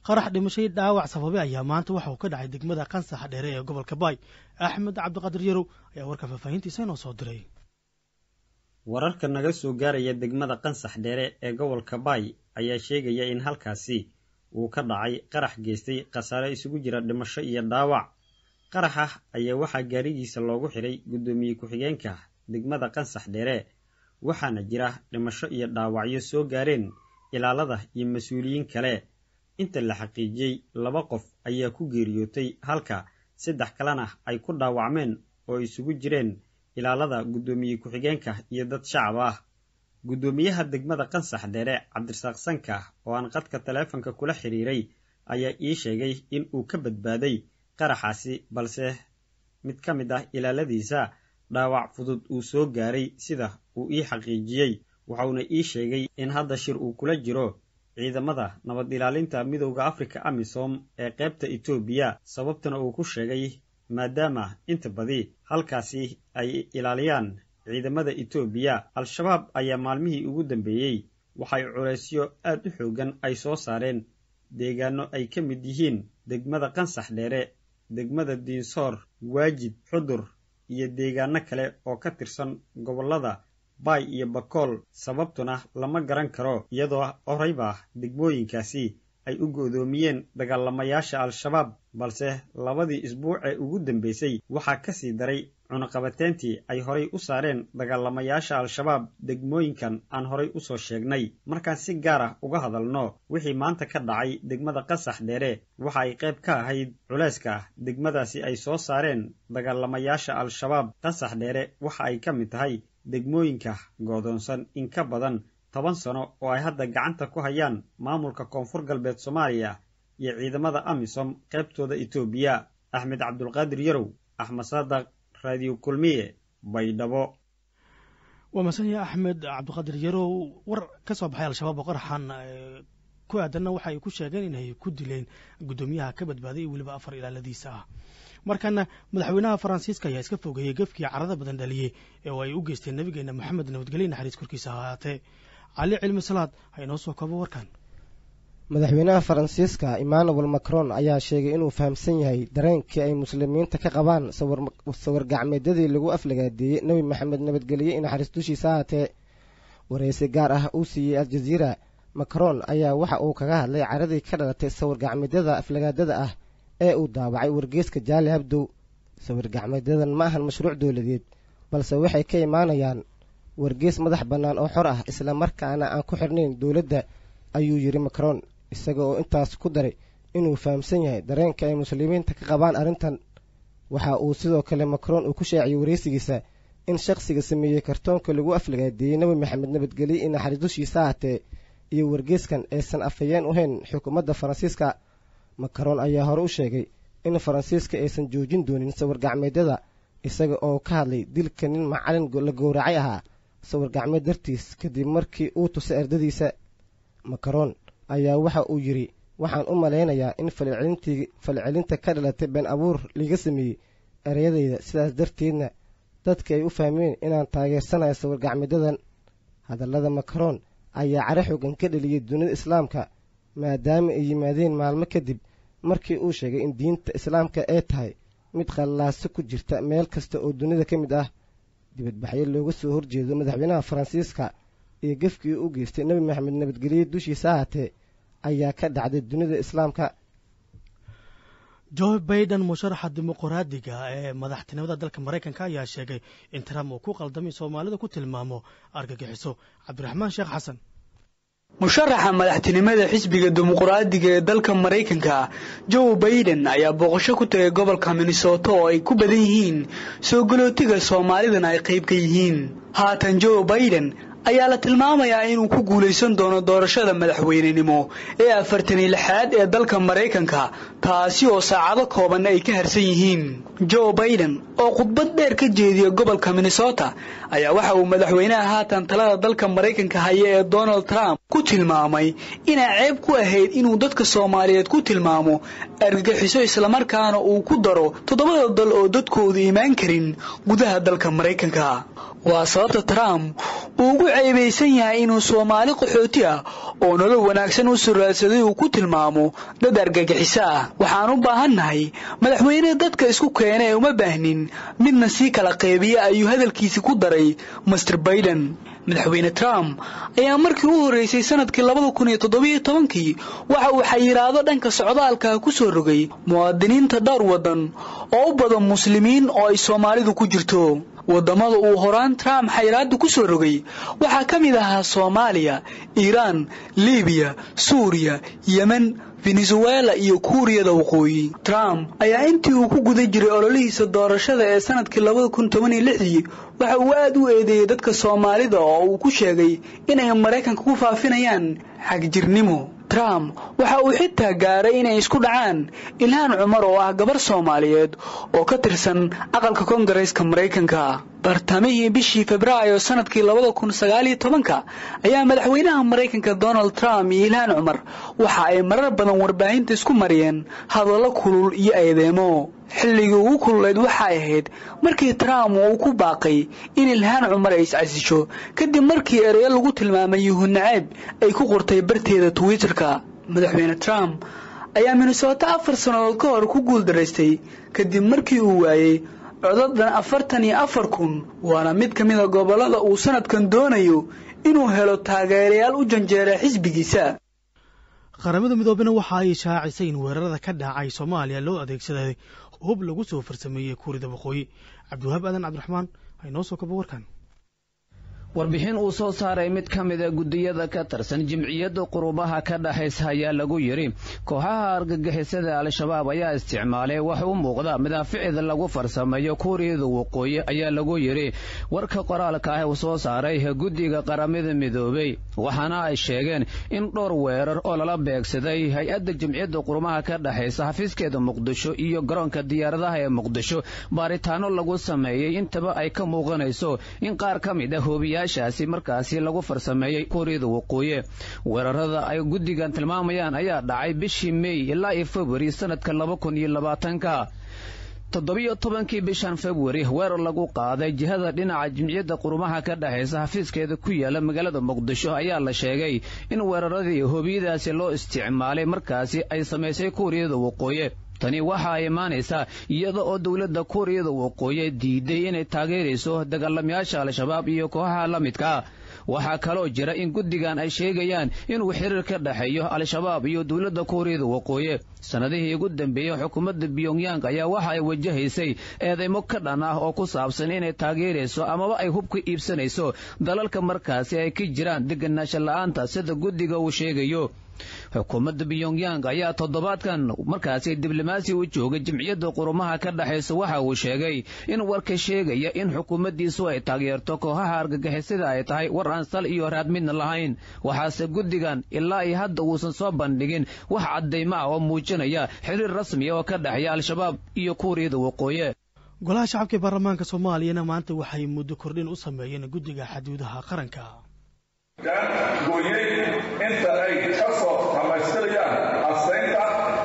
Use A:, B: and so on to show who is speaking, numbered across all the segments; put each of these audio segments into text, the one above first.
A: qarax dhimashay dhaawac sababay ayaa maanta waxa uu ka dhacay degmada qansaxa dheere ee gobolka baay axmed cabdiqaadir yarow ayaa warka faahfaahintiisa inoo soo diray
B: wararka naga soo gaaraya degmada qansax dheere ee gobolka baay ayaa sheegaya in halkaasi uu ka dhacay qarax geystay khasaare isugu jira dhimasho iyo dhaawac qaraxa ayaa waxaa gaarigiisa loogu xidhay guddoomiye ku-xigeenka degmada qansax dheere waxaana jira dhimasho iyo dhaawacyo soo gaareen ilaalada iyo mas-uuliyiin kale inta la xaqiijiyey laba qof ayaa ku geeriyootay halka saddex kalena ay ku dhaawacmeen oo isugu jireen ilaalada guddoomiye ku-xigeenka iyo dad shacab ah guddoomiyaha degmada qansax dheere cabdirasaaq sanka oo aan qadka taleefonka kula xidhiiray ayaa ii sheegay in uu ka badbaaday qaraxaasi balse mid ka mid ah ilaaladiisa dhaawac fudud uu soo gaaray sida uu ii xaqiijiyey waxauna ii sheegay in hadda shir uu kula jiro ciidamada nabad ilaalinta midowda afrika amisom ee qaybta etoobiya sababtana uu ku sheegay maadaama inta badi halkaasi ay ilaaliyaan ciidamada etoobiya al-shabaab ayaa maalmihii ugu dambeeyey waxay culaysyo aad u xoogan ay soo saareen deegaano ay ka mid yihiin degmada qansax dheere degmada diinsoor waajid xudur iyo deegaano kale oo ka tirsan gobollada baay iyo bakool sababtuna lama garan karo iyadoo horeyba degmooyinkaasi ay u go'doomiyeen dagaalamayaasha al-shabaab balse labadii isbuuc ee ugu dambeysay waxaa ka sii daray cunaqabateyntii ay horay u saareen dagaalamayaasha al-shabaab degmooyinkan aan horay u soo sheegnay markaan si gaar ah uga hadalno wixii maanta ka dhacay degmada qasax dheere waxa ay qayb ka ahayd culayska degmadaasi ay soo saareen dagaalamayaasha al-shabaab qasax dheere waxa ay ka mid tahay degmooyinka goodoonsan in ka badan toban sano oo ay hadda gacanta ku hayaan maamulka koonfur galbeed soomaaliya iyo ciidamada amisom qaybtooda etoobiya axmed cabdulqaadir yarow axmed saadaq raadiyo kulmiye baydhabo
A: waa masanaya axmed cabdiqaadir yarow war ka soo baxay al-shabaab oo qaraxan ku aadanna waxa ay ku sheegeen inay ku dileen guddoomiyaha ka badbaaday iyo weliba afar ilaaladiisa ah markana madaxweynaha faransiiska ayaa iska fogeeyey gefkii carada badan dhaliyey ee oo ay u geysteen nabigeena moxamed nabadgelye naxariis korkiisa ahaatee cali cilmi salaad ha inoo soo koobo warkan
C: madaxweynaha faransiiska emmanuel macron ayaa sheegay inuu fahamsan yahay dareenkii ay muslimiinta ka qabaan sawir gacmeedyadii lagu aflagaadeeyey nebi maxamed nabadgelye in naxariis dushiisa ahaatee wareysi gaar ah uu siiyey aljaziira macron ayaa waxa uu kaga hadlay caradii ka dhalatay sawir gacmeedyada aflagaadada ah ee uu daawacay wargeeska jaali habdow sawir gacmeedyadan ma ahan mashruuc dowladeed balse waxay ka imaanayaan wargees madax bannaan oo xor ah isla markaana aan ku xidhnayn dowladda ayuu yidhi macron isaga oo intaas ku daray inuu fahamsan yahay dareenka ay muslimiinta ka qabaan arrintan waxa uu sidoo kale macron uu ku shaaciyey wareysigiisa in shakhsiga sameeyey kartoonka lagu aflagaadeeyey nebi maxamed nabadgelye in naxariis dushiisa ahatee iyo wargeeskan aysan afhayeen u hayn xukuumadda faransiiska macron ayaa hore u sheegay in faransiiska aysan joojin doonin sawir gacmeedyada isaga oo ka hadlay dilka nin macalin la gowracay ahaa sawir gacmeed dartiis kadib markii uu tusay ardadiisa macron ayaa waxa uu yidhi waxaan u malaynayaa in falcelintii falcelinta ka dhalatay been abuur liiga sameeyey ereyadayda sidaas darteedna dadka ay u fahmeen inaan taageersanayo sawir gacmeedyadan hadallada macron ayaa caro xoogan ka dheliyey dunida islaamka maadaama ay yimaadeen maalmo kadib markii uu sheegay in diinta islaamka ay tahay mid qallaaso ku jirta meel kasta oo dunida ka mid ah dibadbaxyo looga soo horjeedo madaxweynaha faransiiska iyo gefkii u geystay nebi maxamed nabadgelye dushiisa ahaatee ayaa ka dhacday dunida islaamka
A: joe baiden musharaxa dimuqraadiga ee madaxtinimada dalka maraykanka ayaa sheegay in trump uu ku qaldamay soomaalida ku tilmaamo argagixiso cabdiraxmaan sheekh xasan
D: musharaxa madaxtinimada xisbiga dimuqraadiga ee dalka maraykanka joe baiden ayaa booqasho ku tagay gobolka minnesota oo ay ku badan yihiin soo galootiga soomaalidana ay qayb ka yihiin haatan joe baiden ayaa la tilmaamayaa inuu ku guulaysan doono doorashada madaxweynenimo ee afartani lixaad ee dalka maraykanka taasi oo saacado kooban ay ka harsan yihiin joe baiden oo khudbad dheer ka jeediya gobolka minnesota ayaa waxa uu madaxweynaha haatan talada dalka maraykanka haya ee donald trump ku tilmaamay inay ceeb ku ahayd inuu dadka soomaaliyeed ku tilmaamo argagixiso islamarkaana uu ku daro toddobada dal oo dadkoodu imaan karin gudaha dalka maraykanka waa sababta trump uu ugu ceebaysan yahay inuu soomaali qaxooti ah oo nolol wanaagsan u suraadsaday uu ku tilmaamo dad argagixiso ah waxaan u baahannahay madaxweyne dadka isku keena ee uma baahnin midna sii kala qeybiya ayuu hadalkiisi ku daray master baiden madaxweyne trump ayaa markii u horreysay sanadkii labada kun iyo toddobiyo tobankii waxa uu xayiraado dhanka socdaalka ku soo rogay muwaadiniinta dhowr waddan oo u badan muslimiin oo ay soomaalidu ku jirto waddamada uu horaan trump xayiraadda ku soo rogay waxaa ka mid ahaa soomaaliya iiraan libiya suuriya yemen venezuela iyo kuuriyada waqooyi trump ayaa intii uu ku guda jiray ololihiisa doorashada ee sanadkii labada kun toban iyo lixdii waxa uu aad u eedeeyey dadka soomaalida oo uu ku sheegay inay maraykanka ku faafinayaan xagjirnimo trump waxa uu xitaa gaaray inay isku dhacaan ilhaan cumar oo ah gabar soomaaliyeed oo ka tirsan aqalka koongareeska maraykanka bartamihii bishii febraayo sanadkii labada kun sagaaliyo tobanka ayaa madaxweynaha maraykanka donald trump iyo ilhaan cumar waxa ay marar badan warbaahinta isku mariyeen hadallo kulul iyo eedeemo xilligii ugu kululeyd waxay ahayd markii trump uu ku baaqay in ilhaan cumar ay iscasisho kadib markii ereyo lagu tilmaamay yuhuud naceeb ay ku qortay barteeda twitterka madaxweyne trump ayaa minnesota afar sannadood ka hor ku guuldaraystay kadib markii uu waayey codadan afartan iyo afar kun waana mid ka mida gobollada uu sanadkan doonayo inuu helo taageerayaal u janjeera xisbigiisa
A: qaramada midoobena waxa ay shaacisay in weerarada ka dhacay soomaaliya loo adeegsaday hub lagu soo farsameeyey kuurida waqooyi cabdiwahaab aadan cabdiraxmaan aynoo soo kaba warkan
E: warbixin uu soo saaray mid ka mida guddiyada ka tirsan jimciyadda qurubaha ka dhexaysa ayaa lagu yidhi kooxaha argagixisada al-shabaab ayaa isticmaalay wax u muuqda madaaficida lagu farsameeyo kuuriyada waqooyi ayaa lagu yidhi warka qoraalka ah uu soo saaray guddiga qaramada midoobey waxaana ay sheegeen in dhowr weerar oo lala beegsaday hay-adda jimciyadda qurumaha ka dhexaysa xafiiskeeda muqdisho iyo garoonka diyaaradaha ee muqdisho baaritaano lagu sameeyey intaba ay ka muuqanayso in qaar ka mid a hoobiya shaasi markaasi lagu farsameeyey kuuriyada waqooyi weerarada ay guddigan tilmaamayaan ayaa dhacay bishii mey ilaa iyo februari sanadka laba kun iyo labaatanka toddobiyo tobankii bishan februari weerar lagu qaaday jihada dhinaca jimciyadda qurumaha ka dhexaysa xafiiskeeda ku yaala magaalada muqdisho ayaa la sheegay in weeraradii hoobiyadaasi loo isticmaalay markaasi ay samaysay kuuriyada waqooyi tani waxa ay imaanaysaa iyada oo dowladda kuuriyada waqooyi diiday inay taageerayso dagaalamayaasha al-shabaab iyo kooxaha la midkaa waxaa kaloo jira in guddigan ay sheegayaan inuu xiriir ka dhexeeyo al-shabaab iyo dowladda kuuriyada waqooyi sannadihii ugu dambeeyey xukuumadda pyongyang ayaa waxa ay wajahaysay eedeymo ka dhan ah oo ku saabsan inay taageerayso amaba ay hub ka iibsanayso dalalka markaasi ay ka jiraan deganaansho la'aanta sida guddiga uu sheegayo xukuumadda pyongyang ayaa toddobaadkan markaasi diblomaasi u joogay jimciyadda qurumaha ka dhexaysa waxa uu sheegay in warka sheegaya in xukuumaddiisu ay taageerto kooxaha argagixisada ay tahay war aan sal iyo raad midna lahayn waxaase guddigan ilaa iyo hadda uusan soo bandhigin wax caddaymo ah oo muujinaya xiriir rasmiya oo ka dhexeeya al-shabaab iyo kuuriyada waqooyi
A: golaha shacabka ee baarlamaanka soomaaliyana maanta waxay muddo kordhin u sameeyeen guddiga xaduudaha qaranka
F: gooyey inta ay ka soo dhammaystirayaan astaynta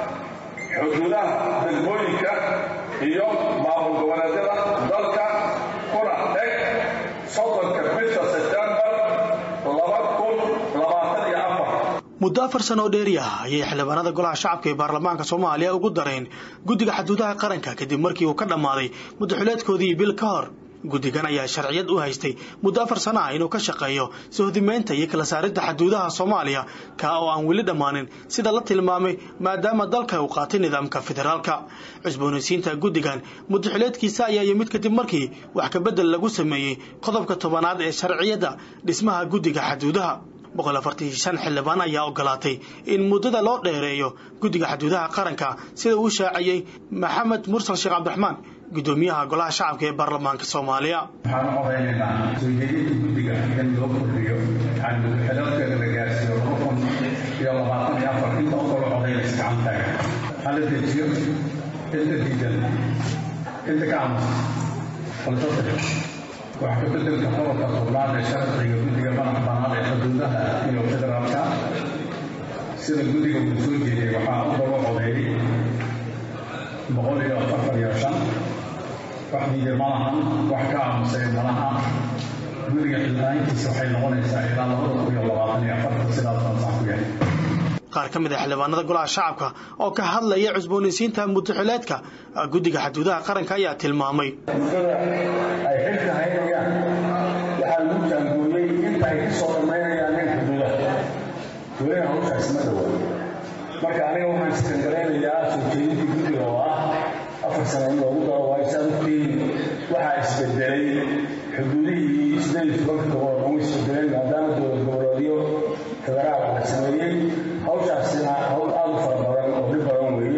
F: xuduudaha degmooyinka iyo maamul goboleedyada dalka kuna eg soddonka bisha sebtembar laba kun labaatan iyo afar
A: muddo afar sano oo dheeri ah ayay xildhibaanada golaha shacabka ee baarlamaanka soomaaliya ugu dareen guddiga xaduudaha qaranka kadib markii uu ka dhammaaday muddaxuleedkoodii bil ka hor guddigan ayaa sharciyad u haystay muddo afar sano ah inuu ka shaqeeyo sohdimeynta iyo kala saaridda xaduudaha soomaaliya kaa oo aan weli dhammaanin sida la tilmaamay maadaama dalka uu qaatay nidaamka federaalka cusboonaysiinta guddigan muddaxileedkiisa ayaa yimid kadib markii wax kabedel lagu sameeyey qodobka tobanaad ee sharciyadda dhismaha guddiga xaduudaha boqol afartan shan xildhibaan ayaa ogolaatay in muddada loo dheereeyo guddiga xaduudaha qaranka sida uu shaaciyey maxamed mursal sheekh cabdiraxmaan guddoomiyaha golaha shacabka ee baarlamaanka soomaaliya
G: waxaan u odaynaynaa soo jeedinta guddiga in loo kordhiyo yani xeloodkeeda la gaarsiiyo laba kun iyo labaatan iyo afar inta u kala odaynaysa gacantaaga hala dejiyo inta diidan inta ka aamusa falsafir wax ka bedelka qodobka tobnaad ee sharciga guddiga madax banaad ee xuduudaha iyo federaalka sida guddiga uu soo jeediyey waxaa u daba codeeyey boqol iyo afartan iyo shan wax diiday malahan wax ka aamusay malaha guriga xildhibaankiisa waxay noqonaysaa ilaa labada kun iyo labaatan iyo afarta sidaasaan sax ku yahay
A: qaar ka mid a xildhibaanada golaha shacabka oo ka hadlaya cusboonaysiinta muddaxileedka guddiga xaduudaha qaranka ayaa tilmaamay
H: muddada ay xilka haynayaan waxaa lagu jaangooyey inta ay kusoo dhammaynayaan nin xuduudaha welina hawshaasi ma dhawo marka aniga waxaan iskangaraynayaa soo jeedintii guddiga oo ah afar sano in loogu daro waa isaan ogtihiin waxaa isbedelay xuduudihii sideed iyo tobanka gobol ugu isbedeleen maadaama dowlad goboleedyo federaal la sameeyey hawshaasina hawl aada u fara badan oo dhib badan weeye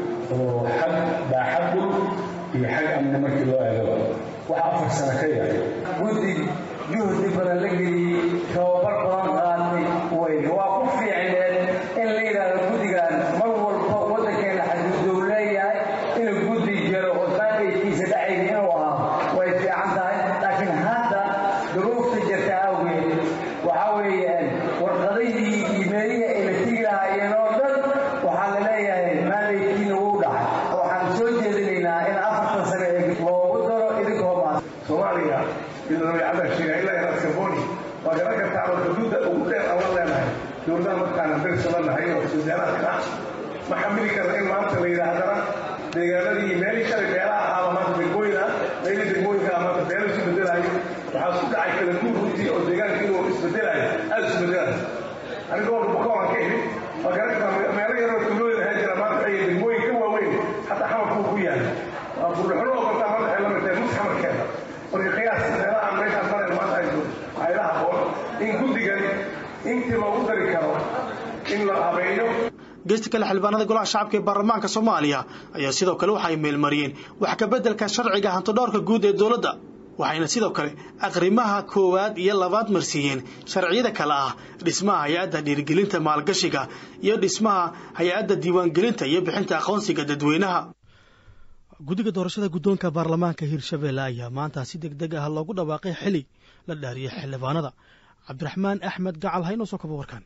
H: oo xag baaxad dhul iyo xag amni markii loo eegaba waxa afar sano ka yar
I: guddi juhdi badan la geliyey tababar badan qaatay wey waa ku fiicneed in la yidhaahdo guddigan mar walba waddankeena xaduudow leeyahay inuu guddi jiro oo maandaykiisa dhacayna inuu ahaa way fiican tahay laakiin hadda duruufta jirta awgeed waxaa weeyaan warqadihii iimeelihii ay la tigi lahaayeen oo dhan waxaa la leeyahay maandaykiina wuu dhacay waxaan soo jeedinaynaa in afartan sane ee loogu daro idinkoo maas
F: soomaaliya ilaa cabda sheegay ilaa inaad kaboni waa garan kartaa oo xuduudda ugu dheer aan la leenahay dowladaha markaan darisala nahay oo suudaanaadka ah ma xamili karna in maanta la yidhaahdana deegaanadii meelii shalay beelaha ahaaba maanta degmooyin ah meelii degmooyinka ah maanta beelo isu bedelayo waxaa isku dhacay kala guur runtii oo deegaanka inuu isbedelayo aada isu bedelayo anigoo bukoonaan ka imid waa garan kartaa meelo yaroo tuulooyin ahaan jira maanta ay degmooyin ka waaweyn hataa xamarkuu ku yahay waa burlaxuno oo kaltaa maanta waxay la mid tahay mus xamarkeeda marka qiyaas meelaha meeshaan maren maanta ay joogto waxay la haboon in guddigan intii loogu dari karo in la habeeyo
A: geesta kale xildhibaanada golaha shacabka ee baarlamaanka soomaaliya ayaa sidoo kale waxay meelmariyeen wax ka beddelka sharciga hantodhowrka guud ee dowladda waxayna sidoo kale aqrimaha koowaad iyo labaad marsiiyeen sharciyada kale ah dhismaha hay-adda dhiirigelinta maalgashiga iyo dhismaha hay-adda diiwaangelinta iyo bixinta aqoonsiga dadweynaha guddiga doorashada guddoonka baarlamaanka hirshabelle ayaa maanta si deg deg ah loogu dhawaaqay xili la dhaariyay xildhibaanada cabdiraxmaan axmed gacal ha inoo soo kaba warkaan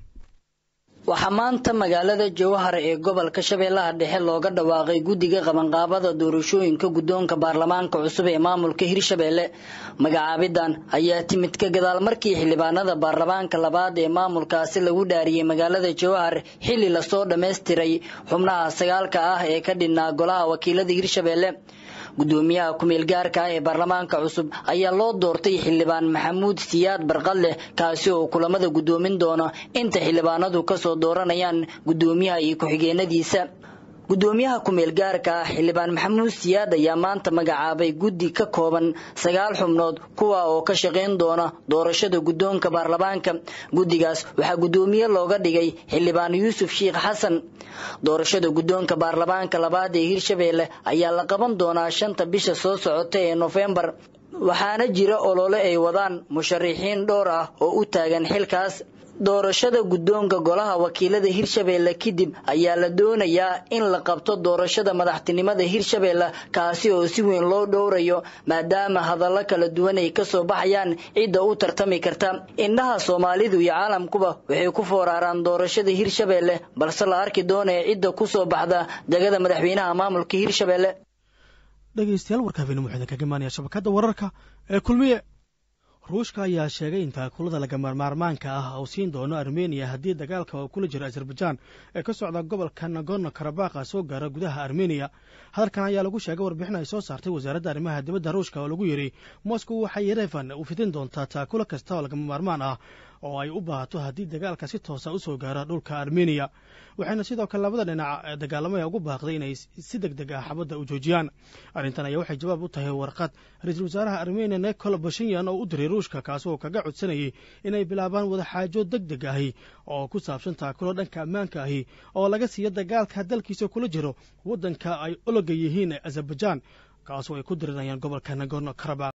J: waxaa maanta magaalada jowhar ee gobolka shabeellaha dhexe looga dhawaaqay guddiga qabanqaabada doorashooyinka guddoonka baarlamaanka cusub ee maamulka hirshabeelle magacaabidan ayaa timid ka gadaal markii xildhibaanada baarlamaanka labaad ee maamulkaasi lagu dhaariyey magaalada jowhar xilli lasoo dhammaystiray xubnaha sagaalka ah ee ka dhinnaa golaha wakiilada hirshabeelle gudoomiyaha ku-meel gaarka ah ee baarlamaanka cusub ayaa loo doortay xildhibaan maxamuud siyaad barqadleh kaasi oo kulamada gudoomin doona inta xildhibaanadu kasoo dooranayaan gudoomiyaha iyo ku-xigeenadiisa gudoomiyaha ku-meel gaarka ah xildhibaan maxamuud siyaad ayaa maanta magacaabay guddi ka kooban sagaal xubnood kuwa oo ka shaqayn doona doorashada guddoonka baarlamaanka guddigaas waxaa guddoomiye looga dhigay xildhibaan yuusuf sheikh xasan doorashada guddoonka baarlamaanka labaad ee hirshabeelle ayaa la qaban doonaa shanta bisha soo socota ee nofembar waxaana jira olole ay wadaan musharixiin dhowr ah oo u taagan xilkaas doorashada guddoonka golaha wakiilada hirshabeelle kadib ayaa la doonayaa in la qabto doorashada madaxtinimada hirshabeelle kaasi oo si weyn loo dhowrayo maadaama hadallo kala duwan ay kasoo baxayaan cidda u tartami karta indhaha soomaalidu iyo caalamkuba waxay ku fooraraan doorashada hirshabeelle balse la arki doonaya cidda kusoo baxda degada madaxweynaha maamulka hirshabeelle
A: dhegeystayaal warka habeenimo waxaa idinkaga imaanaya shabakadda wararka ee kulmiye ruushka ayaa sheegay in taakulada lagamaarmaarmaanka ah uu siin doono armeniya haddii dagaalka oo kula jira azerbajaan ee ka socda gobolka nagorno karabakha soo gaara gudaha armeniya hadalkan ayaa lagu sheegay warbixin ay soo saartay wasaaradda arrimaha dibadda ruushka oo lagu yidhi moscow waxay yerevan u fidin doontaa taakulo kasta oo lagama maarmaan ah oo ay u baahato haddii dagaalka si toosa usoo gaara dhulka armeniya waxayna sidoo kale labada dhinac dagaalamaya ugu baaqday inay si deg deg ah xabadda u joojiyaan arrintan ayaa waxay jawaab u tahay warqad ra-iisul wasaaraha armeniya nikol bashinyan oo u diray ruushka kaasi oo kaga codsanayay inay bilaabaan wadaxaajo deg deg ahi oo ku saabsan taakulo dhanka ammaanka ahi oo laga siiyo dagaalka dalkiisa kula jiro waddanka ay ologa yihiin azerbajan kaasoo ay ku dirirayaan gobolka nagorno karabakh